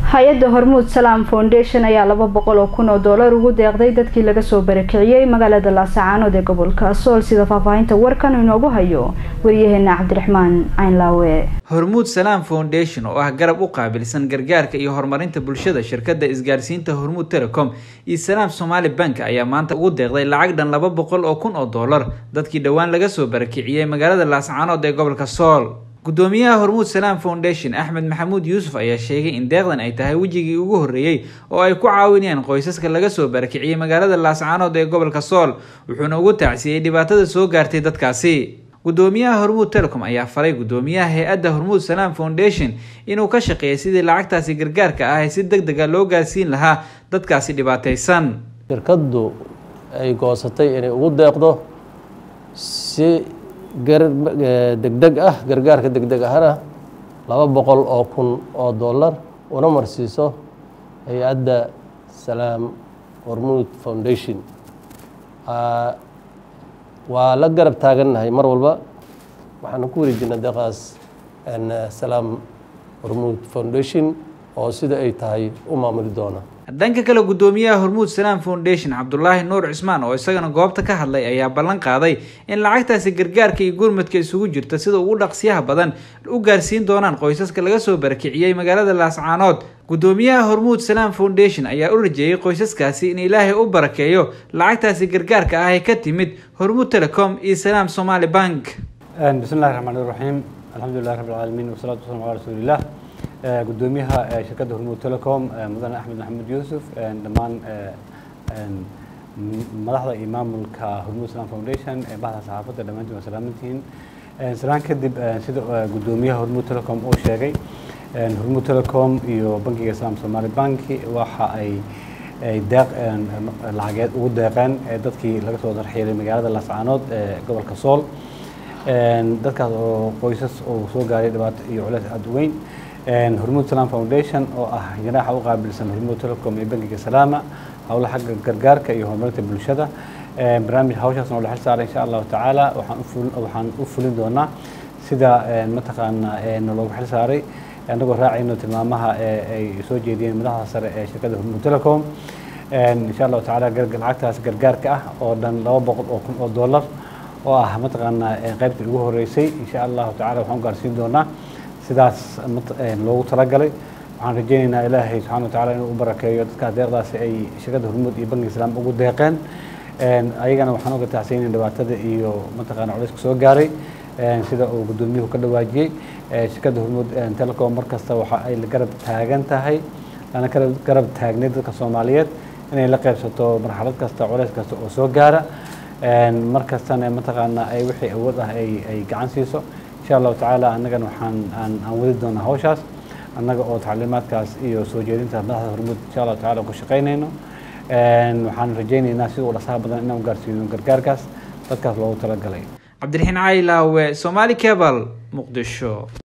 hay-adda hormuud salaam foundation ayaa laba boqol oo kun oo doolar ugu deeqday dadkii laga soo barakiciyey magaalada laasacaanood ee gobolka sool sida faahfaahinta warkan inoogu hayo wariyaheena cabdiraxmaan caynlaawe hormuud salaam foundation oo ah garab u qaabilsan gargaarka iyo horumarinta bulshada shirkadda isgaarsiinta hormuud telecom iyo salaam somaali bank ayaa maanta ugu deeqday lacag dhan laba boqol oo kun oo doolar dadkii dhowaan laga soo barakiciyey magaalada laasacaanood ee gobolka sool gudoomiyaha hormuud salaam foundation axmed maxamuud yuusuf ayaa sheegay in deeqdan ay tahay wejigii ugu horreeyey oo ay ku caawinayaan qoysaska laga soo barakiciyey magaalada laascaanood ee gobolka sool wuxuuna ugu tacsiyey dhibaatada soo gaartay dadkaasi gudoomiyaha hormuud telecom ayaa faray gudoomiyaha hay-adda hormuud salaam foundation inuu ka shaqeeyay sidii lacagtaasi gargaarka ah ee si deg dega loo gaarsiin lahaa dadkaasi dhibaataysan shirkaddu ay goosatay inay ugu deeqdo si degdeg ah gargaarka degdeg ahna laba boqol oo kun oo dollar una marsiiso hay-adda salaam hormuud foundation waa la garab taagannahay mar walba waxaanu ku wareejinaa deeqaas salaam hormuud foundation oo sida ay tahay u maamuli doona dhanka kale gudoomiyaha hormuud salaam foundation cabdulaahi nuur cismaan oo isagana goobta ka hadlay ayaa ballan qaaday in lacagtaasi gargaarka iyo gurmadka isugu jirta sida ugu dhaqsiyaha badan u gaarsiin doonaan qoysaska laga soo barakiciyey magaalada laascaanood gudoomiyaha hormuud salaam foundation ayaa u rajeeyey qoysaskaasi in ilaahay u barakeeyo lacagtaasi gargaarka ah ee ka timid hormuud telecom iyo salaam somaali bank bismillahi raxmaan iraxiim alxamdulilahi rabbi alcaalamiin wasalaatu wasalam calaa rasuulilah gudoomiyaha shirkadda hormuud telecom mudane axmed maxamuud yuusuf dhammaan madaxda iyo maamulka hormuud islam foundation bahda saxaafadda dhammaantiin waa salaamantihiin salaan kadib sida gudoomiyaha hormuud telecom uu sheegay hormuud telecom iyo bankiga islam somaali banki waxa ay ay deeq lacageed ugu deeqeen dadkii laga soo darxiilay magaalada laascaanood ee gobolka sool dadkaas oo qoysas oo soo gaaray dhibaato iyo culeys aada u weyn hormuud salaam foundation oo ah janaaxa u qaabilsan hormuud telecom iyo bankiga salaama howlaha xagga gargaarka iyo horumarinta bulshada barnaamij hawshaasna oo la xil saaray insha allahu tacaala waxaan u fulin doonaa sida mataqaanaa naloogu xil saaray annagoo raacayno tilmaamaha ay soo jeediyeen madaxda sare ee shirkadda hormuud telecom insha allahu tacaala lacagtaas gargaarka ah oo dhan laba boqol oo kun oo dollar oo ah mataqaanaa qaybtii ugu horeysay insha allahu tacala waxaan u gaarsiin doonaa sidaas loogu talagalay waxaan rajeyneynaa ilaahay subxana wa tacala inuu u barakeeyo dadkaas deeqdaasi ay shirkadda hormuud iyo bankiga islaam ugu deeqeen ayagana waxaan uga taxsiinay dhibaatada iyo mataqaana culayska soo gaaray sida uu gudoomiyuhu ka dhawaajiyey shirkadda hormuud telecom mar kasta waxa ay garab taagan tahay lana garab taagnay dadka soomaaliyeed inay la qaybsato marxalad kasta culays kasta oo soo gaara mar kastana mataqaana ay wixii awood ah ay gacan siiso insha allahu tacaala annagana waxaan aan wadi doonaa hawshaas annaga oo tacliimaadkaas iyo soo jeedinta madaxda hormuud insha allahu tacala ku shaqaynayno waxaan rajaynaynaa sida u dhasaha badan inaan gaarsiino gargaarkaas dadkaas loogu talagalay cabdiraxiin caylaawe somaali cebal muqdisho